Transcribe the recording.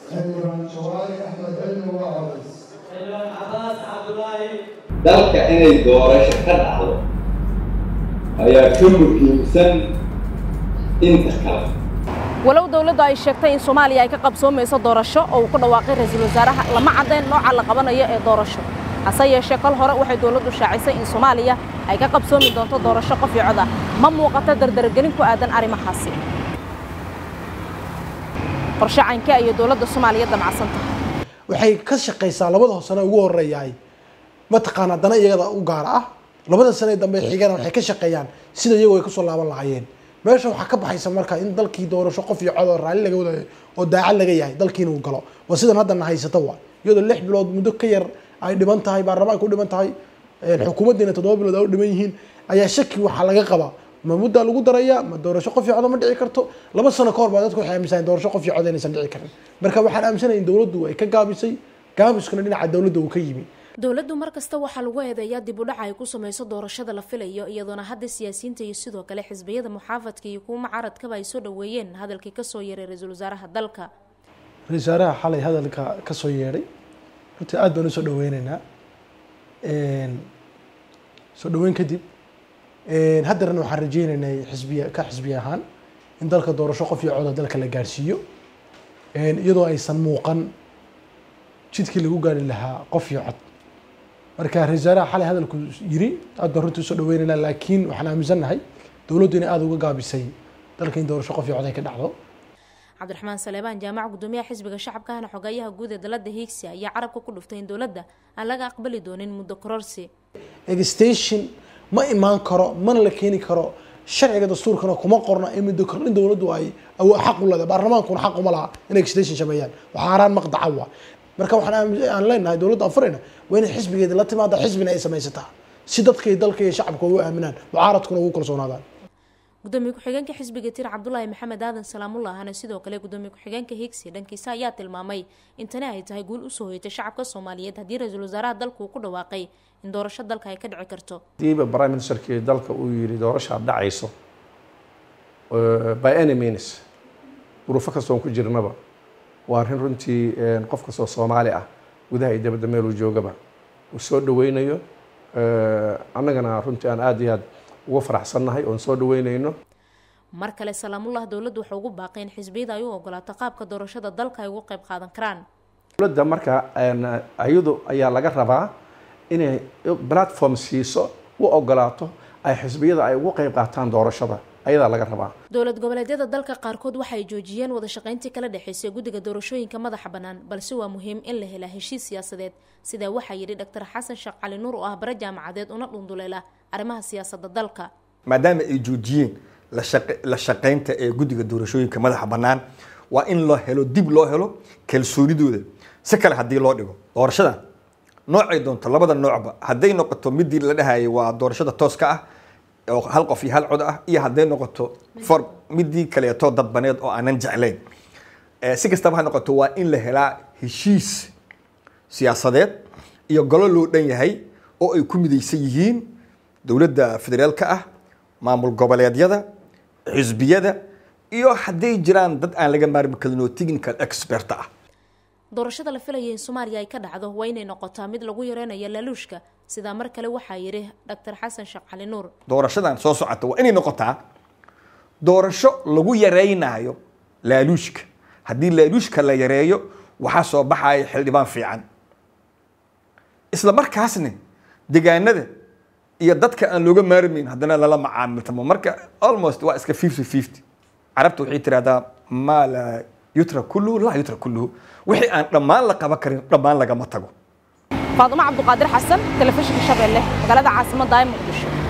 xildhibaan jawaari axmed cilmi waa codays xildhibaan cabaas cabdulaahi dalka inay doorasho ka dhacdo ayaa ka muhiimsan inta kale walow dowladdu ay sheegtay in soomaaliya ay ka qabsoomayso doorasho oo uu ku dhawaaqay ra-iisul wasaaraha lama caddayn nooca la qabanayo ee doorasho hase yeeshee kol hore waxay dowladdu shaacisay in soomaaliya ay ka qabsoomi doonto doorasho qof iyo cod ah ma muuqato dardargelin ku aadan arrimahaasi qorshe caynke ayay dowladda soomaaliya damacsan tahay waxay ka shaqaysaa labada sano ugu horeeyaay mataqaanaa dana iyagada u gaar ah labada sane dambe xigana waxay ka shaqeeyaan sida iyagoo ay kasoo laaban lahaayeen meesha waxaa ka baxaysa marka in dalkii doorasho qof iyo cod oo raalli laga wadayo oo daacad laga yahay dalkiina uu galo waa sidan haddana haysata waa iyadoo lix bilood muddo ka yar ay dhiman tahay baarlamaanka u dhiman tahay xukuumaddiina toddoba bilood ay u dhiman yihiin ayaa shaki waxaa laga qabaa ma muddaa lagu daraya ma doorasho qof iyo codo ma dhici karto laba sano ka hor baa dadku waxay aaminsaneen doorasho qof iyo cod inaysan dhici karin marka waxaan aaminsanahay in dowladdu ay ka gaabisay gaabiskuna dhinaca dowladda uu ka yimi dowladdu mar kasta waxaa lagu eedeeyaa dib u dhaca ay ku samayso doorashada la filayo iyadoona hadda siyaasiyiinta iyo sidoo kale xisbiyada muxaafadka iyo kuwa mucaaradkaba ay soo dhoweeyeen hadalkii kasoo yeeray ra-iisul wasaaraha dalka ra-isul wasaaraha xalay hadalka ka soo yeedhay runtii aad baan usoo dhaweyneynaa soo dhaweyn kadib haddarna waxaan rajeyneynay xisbiya ka xisbiya ahaan in dalka doorasho qof iyo coda dalka la gaarsiiyo iyadoo aysan muuqan jidkii lagu gaari lahaa qof iyo cod marka ra-isul wasaaraha xalay hadalku yiri aad baan runtii usoo dhaweyneynaa laakiin waxaan aaminsannahay dowladdu inay aada uga gaabisay dalka in doorasho qof iyo cod ay ka dhacdo cabdiraxmaan saleebaan jaamac gudoomiyaha xisbiga shacabkahana xogayaha guud ee dalada hiigsi ayaa carabka ku dhuftay in dowladda aan laga aqbali doonin muddo kororsi extension ma imaan karo mana la keeni karo sharciga dastuurkana kuma qorna in muddo kordhin dowladdu ay xaq u leedahay baarlamaankuna xaq uma laha inay extension sameeyaan waxaa haraan maqdaca waa marka waxaan aan leenahay dowladda aan furayna waa inay xisbigeeda la timaada xisbina ay samaysataa si dadka iyo dalka iyo shacabka ugu aaminaan mucaaradkuna ugu kalsoonaadaan gudoomiye ku-xigeenka xisbiga tir cabdulaahi maxamed aadan salaamullahana sidoo kale gudoomiye ku-xigeenka higsi dhankiisa ayaa tilmaamay in tani ay tahay guul usoo hoytay shacabka soomaaliyeed haddii ra-iisul wasaaraha dalka uu ku dhawaaqay in doorasho dalka ay ka dhici karto hadiiba prime ministerkii dalka uu yidhi doorashaad dhacayso by any means duruufo kastoon ku jirnaba waa arrin runtii qof kastoo soomaali ah gudaha iyo dabadda meeluu joogaba uu soo dhaweynayo annagana runtii aan aada iyo aad uga faraxsannahay oon soo dhaweynayno mar kale salaamullah dowladdu waxay ugu baaqay in xisbiyada ay u ogolaato qaabka doorashada dalka ay ugu qayb qaadan karaan dowladda marka ayadu ayaa laga rabaa inay platform siiso u ogolaato ay xisbiyada ay ugu qayb qaataan doorashada ayadaa laga rabaa dowlad goboleedyada dalka qaarkood waxa ay joojiyeen wada shaqayntii kala dhexaysay guddiga doorashooyinka madaxa bannaan balse waa muhiim in la helaa heshiis siyaasadeed sidaa waxaa yidhi dr xasan sheekh cali nuur oo ah bare jaamacadeed una dhunduleela arrimaha siyaasadda dalka maadaama ay joojiyeen la shaqaynta ee guddiga doorashooyinka madaxa bannaan waa in loo helo dib loo helo kalsoonidooda si kale haddii loo dhigo doorashada noocay doonto labada noocba hadday noqoto midii la dhahayay waa doorashada tooska ah oo hal qof iyo hal cod ah iyo hadday noqoto for midii kaleeto dadbaneed oo aanan jeclayn si kastaba ha noqoto waa in la helaa heshiis siyaasadeed iyo golo loo dhan yahay oo ay ku midaysan yihiin dowladda federaalka ah maamul goboleedyada xisbiyada iyo hadday jiraan dad aan laga maarmi karin oo technical expert ah doorashada la filaya in soomaaliya ay ka dhacdo waa inay noqotaa mid lagu yareynayo laaluushka sidaa mar kale waxaa yidhi dr xasan sheekh cali nuur doorashadan soo socota waa inay noqotaa doorasho lagu yareynayo laaluushka haddii laaluushka la yareeyo waxaa soo baxaya xildhibaan fiican isla markaasna degaanada iyo dadka aan looga maarmayn haddana lala macaamiltamo marka almost waa iska fifty fifty carabta waxay tirahdaa maa laa yutra kulluhu laa yutra kulluhu wixii aan dhammaan la qaban karin dhammaan lagama tago faadumo cabduqaadir xasan telefishinka shabeelle magaalada caasimadda ee muqdisho